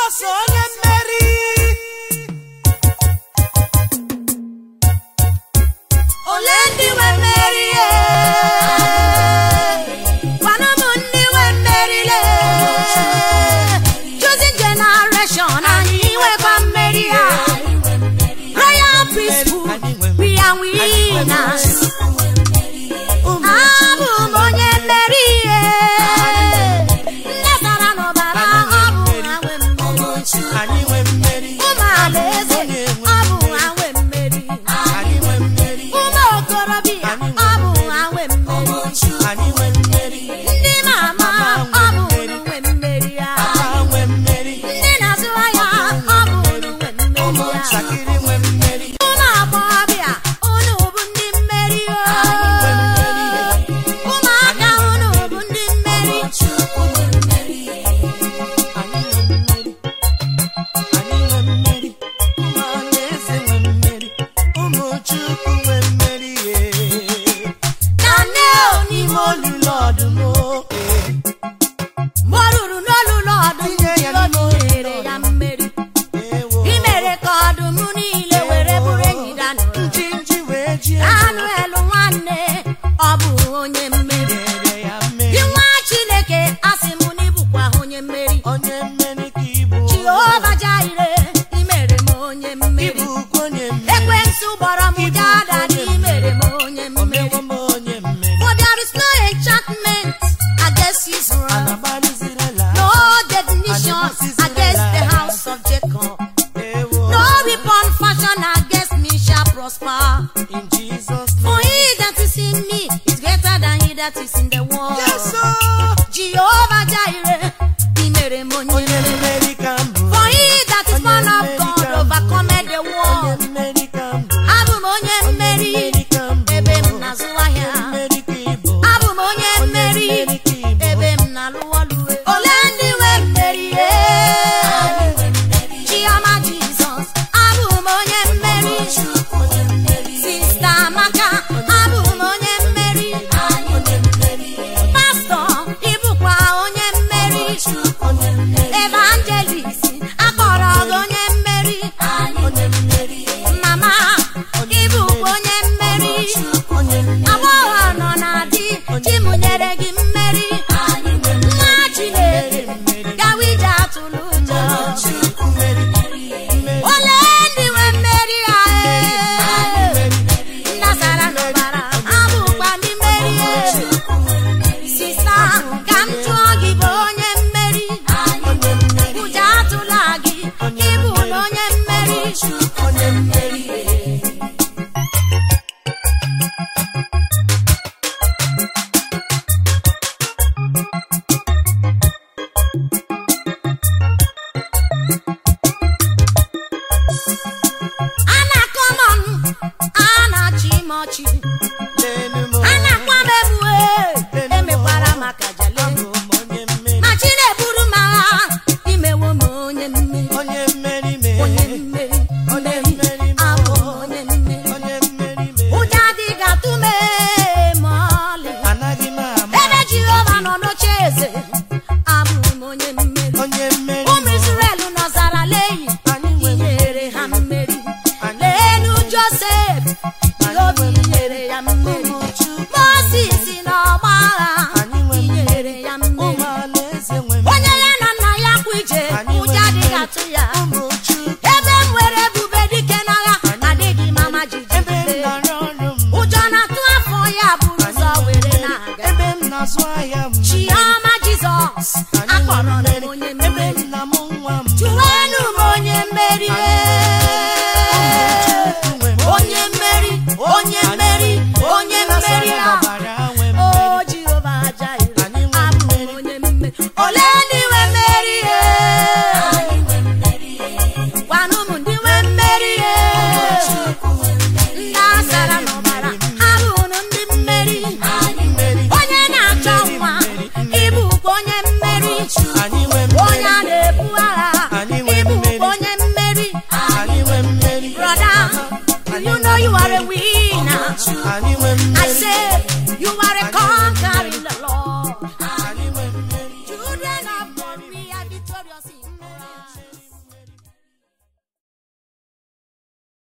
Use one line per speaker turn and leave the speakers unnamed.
Jizọs onye mmeri
ole ndị nwe mmeri e? gwanụ m ndị nwe mmeri le choosing generation anyị nwekwa mmeri ya royal priesthood we are winners abụ m onye mmeri ihe nne dara n'ọbara ọ bụ ha nwe mmeri
anyị nwe mmeri
ụmụ alaeze ọ bụ ha nwe mmeri
anyị nwe mmeri
ụmụ okorobịa ọ bụ ha nwe mmeri
anyị nwe mmeri
ndị mama ọ bụ unu nwe mmeri ya
ha nwe mmeri
ndị na-azụ ahịa ọ bụ unu nwe mmeri ya
ụmụntakịrị nwe mmeri
ụmụ agbọghọbịa unu bụ ndị mmeri o ụmụaka unu bụ ndị mmeri
anyị nwe mmeri anyị nwe mmeri ụmụ alaeze nwe mmeri ụmụ chukwu nwe mmeri ye
Daniel
n'ime olulu ọdụm o, ee.
mgbe ọ ruru n'olulu ọdụm
Tinye ya
obi
n'ime
nyere ya mmeri
Ewo.
i mere ka ọdụm niile were bụrụ enyi Daniel
njinji wee jie
Daniel nwanne ọ bụ onye mmeri
nyere ya
gị
mmeri
nwa Chineke asị m na ịbụkwa onye mmeri
onye mmeri ka ịbụ
Jehova Jaire i mere m onye mmeri
ịbụ onye mmeri
ekwensu gbọrọ m jada na i mere m onye mmeri
omewo m onye mmeri
for there is no enchantment against Israel
anagbalizirela
no definition against the house of Jacob
ewo
no weapon fashioned against me shall prosper
in Jesus
for
name
he that is in me is greater than he that is in the world
yes sir.
Jehovah Jireh i mere m onye
onye
mmeri
mmeri ka m bụ
for he that is born of God overcometh the
onye
world
mmeri ka m bụ
abụ m onye mmeri
mmeri ka m bụ
ebe m na-azụ ahịa
mmeri ka ịbụ
abụ m onye mmeri
mmeri ka ịbụ
ebe m na-alụ ọlụ ole ndị nwe mmeri chioma jizọs abụ m onye mmeri sista amaka abụ m onye mmeri pastọ ịbụkwa onye mmeri evangelist akpọrọ gị onye mmeri mama ịbụkwa onye mmeri agbọghọ nọ na di chimụnyere gị mmeri nwa chineke gawije atụrụ ụjọ ole ndị nwe mmeri a ndasara n'ọbara abụkwa ndị mmeri sista ka m jụọ gị bụ onye mmeri ụjọ atụla gị ịbụ na onye mmeri
onye mmeri
a na-akọ m ọnụ a na-achị m ọchị
lenu m
a na-akwa m egbue emekwara maka jale
abụ m onye mmeri
ma chi na-eburu m agha imewo m onye mmeri
onye mmeri mee
onye mmeri
onye mmeri
abụ m
mee
onye mmeri
onye mmeri mee
ụjọ adịghị atụ m ma ọlị
anaghị m ama
ebe jehova nọ n'oche eze abụ m onye mmeri
onye mmeri
ụmụ israel nọzara leyi
anyị nwe
inyere ha mmeri
Anyị-
leenu josef obi nyere ya mmeri
ụmụ chukwu
moses n'ọgba agha
Anyị nwe
inyere ya mmeri
ụmụ alaeze nwe
onye ya na nna ya kwa ije
Anyị nwe
ụjọ adịghị
mmeri.
atụ ya
ụmụ chukwu
ebe m nwere ebube dike n'agha adịghị m ama
ebe m
jijide
nọrọ ọrụ m
ụjọ na-atụ afọ ya bụrụ ụzọ were na-aga
ebe m na-azụ ahịa m
chioma jizọs
Anyị
akpọrọ
nwe
m
mmeri.
onye
ebe
mmeri
nna m nwa m
jụwenụ m onye mmeri
Chukwu nwe mmeri.
onye mmeri onye mmeri onye mmeri a
ọbara nwe
o
mmeri
jehova jaire
Anyị nwe
abụ m
mmeri.
onye mmeri ole ndị nwe mmeri gwanụ m ndị nwe mmeri ndị asara n'ọbara abụ unu ndị mmeri
mmeri
onye na-achọ nwa ịbụkwa onye mmeri
anyị nwe
onye a
mmeri
na-ebu agha
Anyị nwe
ịbụkwa
mmeri.
onye mmeri
anyị nwe mmeri
brother you know you are a winner
anyị nwe
I
mmeri
say you are a conqueror in the Lord
anyị nwe mmeri
children of God we are victorious in Christ